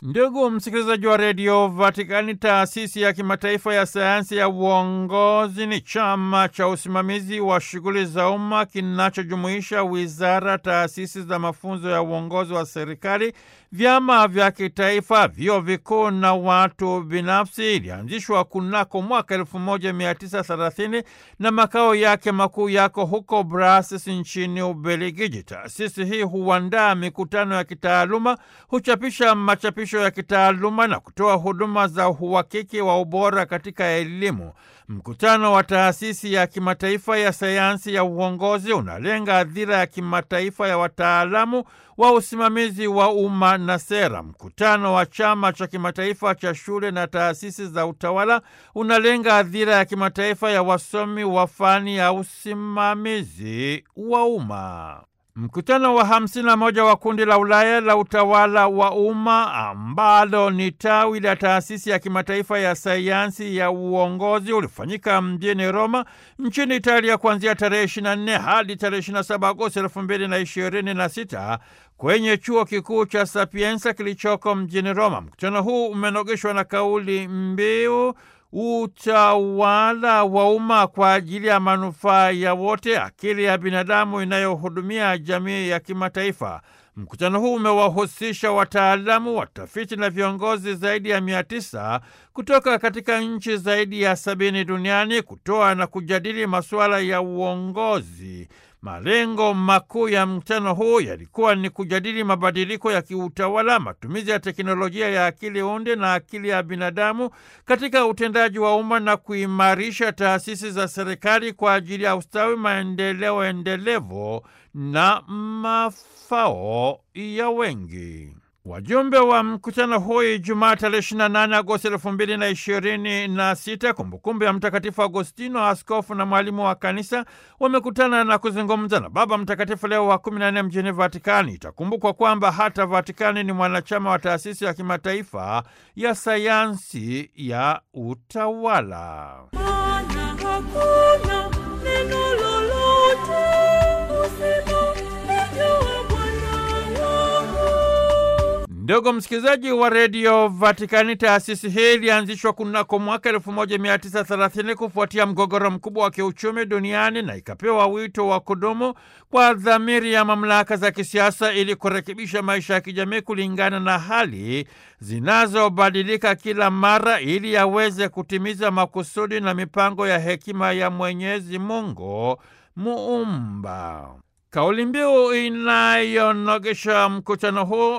Ndugu msikilizaji wa redio Vatikani, taasisi ya kimataifa ya sayansi ya uongozi ni chama cha usimamizi wa shughuli za umma kinachojumuisha wizara, taasisi za mafunzo ya uongozi wa serikali, vyama vya kitaifa, vyuo vikuu na watu binafsi. Ilianzishwa kunako mwaka 1930 na makao yake makuu yako huko Brussels nchini Ubelgiji. Taasisi hii huandaa mikutano ya kitaaluma, huchapisha machapisho ya kitaaluma na kutoa huduma za uhakiki wa ubora katika elimu. Mkutano wa taasisi ya kimataifa ya sayansi ya uongozi unalenga adhira ya kimataifa ya wataalamu wa usimamizi wa umma na sera. Mkutano wa chama cha kimataifa cha shule na taasisi za utawala unalenga adhira ya kimataifa ya wasomi wa fani ya usimamizi wa umma. Mkutano wa hamsini na moja wa kundi la Ulaya la utawala wa umma ambalo ni tawi la taasisi ya kimataifa ya sayansi ya uongozi ulifanyika mjini Roma nchini Italia kuanzia tarehe 24 hadi tarehe 27 Agosti 2026 kwenye chuo kikuu cha Sapienza kilichoko mjini Roma. Mkutano huu umenogeshwa na kauli mbiu utawala wa umma kwa ajili ya manufaa ya wote, akili ya binadamu inayohudumia jamii ya kimataifa. Mkutano huu umewahusisha wataalamu, watafiti na viongozi zaidi ya mia tisa kutoka katika nchi zaidi ya sabini duniani kutoa na kujadili masuala ya uongozi. Malengo makuu ya mkutano huu yalikuwa ni kujadili mabadiliko ya kiutawala, matumizi ya teknolojia ya akili unde na akili ya binadamu katika utendaji wa umma na kuimarisha taasisi za serikali kwa ajili ya ustawi, maendeleo endelevu na mafao ya wengi. Wajumbe wa mkutano huu Ijumaa tarehe 28 Agosti elfu mbili na ishirini na sita, kumbukumbu ya Mtakatifu Agostino, askofu na mwalimu wa kanisa, wamekutana na kuzungumza na Baba Mtakatifu Leo wa 14 mjini Vatikani. Itakumbukwa kwamba hata Vatikani ni mwanachama wa taasisi ya kimataifa ya sayansi ya utawala. Maana hakuna neno lolote usilojua Bwana wangu. Ndugu msikilizaji wa redio Vatikani, taasisi hii ilianzishwa kunako mwaka 1930 kufuatia mgogoro mkubwa wa kiuchumi duniani na ikapewa wito wa kudumu kwa dhamiri ya mamlaka za kisiasa ili kurekebisha maisha ya kijamii kulingana na hali zinazobadilika kila mara ili yaweze kutimiza makusudi na mipango ya hekima ya Mwenyezi Mungu Muumba. Kauli mbiu inayonogesha mkutano huu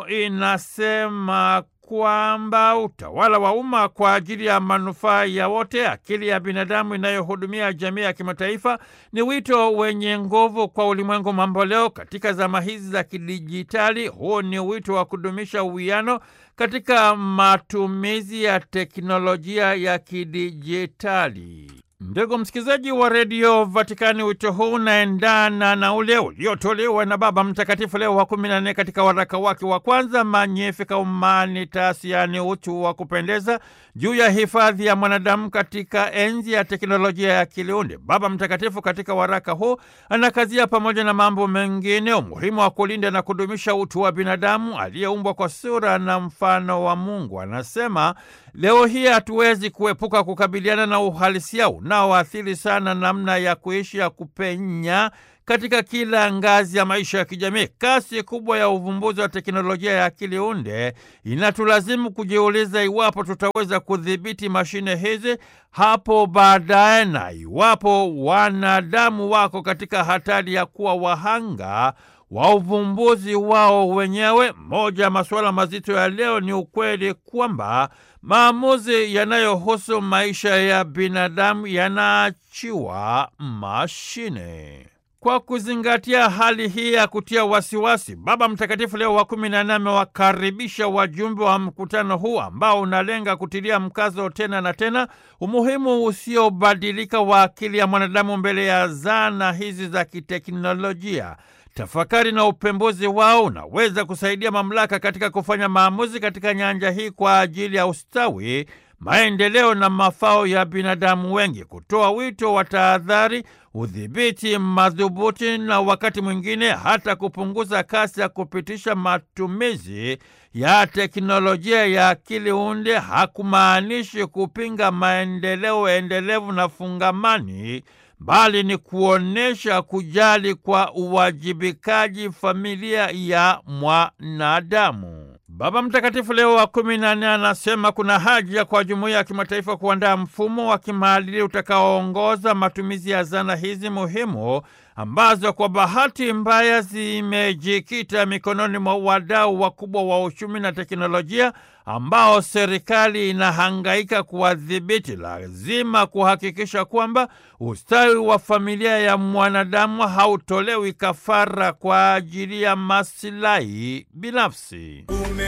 inasema kwamba utawala wa umma kwa ajili ya manufaa ya wote, akili ya binadamu inayohudumia jamii ya kimataifa, ni wito wenye nguvu kwa ulimwengu mamboleo katika zama hizi za kidijitali. Huu ni wito wa kudumisha uwiano katika matumizi ya teknolojia ya kidijitali. Ndugu msikilizaji wa redio Vatikani, wito huu unaendana na ule uliotolewa na Baba Mtakatifu Leo wa kumi na nne katika waraka wake wa kwanza Magnificat Humanitas, yaani utu wa kupendeza, juu ya hifadhi ya mwanadamu katika enzi ya teknolojia ya akiliunde. Baba Mtakatifu katika waraka huu anakazia pamoja na mambo mengine umuhimu wa kulinda na kudumisha utu wa binadamu aliyeumbwa kwa sura na mfano wa Mungu. Anasema leo hii hatuwezi kuepuka kukabiliana na uhalisia unaoathiri sana namna ya kuishi ya kupenya katika kila ngazi ya maisha ya kijamii. Kasi kubwa ya uvumbuzi wa teknolojia ya akili unde inatulazimu kujiuliza iwapo tutaweza kudhibiti mashine hizi hapo baadaye, na iwapo wanadamu wako katika hatari ya kuwa wahanga wa uvumbuzi wao wenyewe. Moja ya masuala mazito ya leo ni ukweli kwamba maamuzi yanayohusu maisha ya binadamu yanaachiwa mashine. Kwa kuzingatia hali hii ya kutia wasiwasi, Baba Mtakatifu Leo wa kumi na nne amewakaribisha wajumbe wa mkutano huu ambao unalenga kutilia mkazo tena na tena umuhimu usiobadilika wa akili ya mwanadamu mbele ya zana hizi za kiteknolojia. Tafakari na upembuzi wao unaweza kusaidia mamlaka katika kufanya maamuzi katika nyanja hii kwa ajili ya ustawi, maendeleo na mafao ya binadamu wengi, kutoa wito wa tahadhari, udhibiti madhubuti na wakati mwingine hata kupunguza kasi ya kupitisha matumizi ya teknolojia ya akili unde hakumaanishi kupinga maendeleo endelevu na fungamani bali ni kuonyesha kujali kwa uwajibikaji familia ya mwanadamu. Baba Mtakatifu Leo wa kumi na nne anasema kuna haja kwa jumuiya ya kimataifa kuandaa mfumo wa kimaadili utakaoongoza matumizi ya zana hizi muhimu ambazo kwa bahati mbaya zimejikita mikononi mwa wadau wakubwa wa uchumi na teknolojia ambao serikali inahangaika kuwadhibiti. Lazima kuhakikisha kwamba ustawi wa familia ya mwanadamu hautolewi kafara kwa ajili ya masilahi binafsi.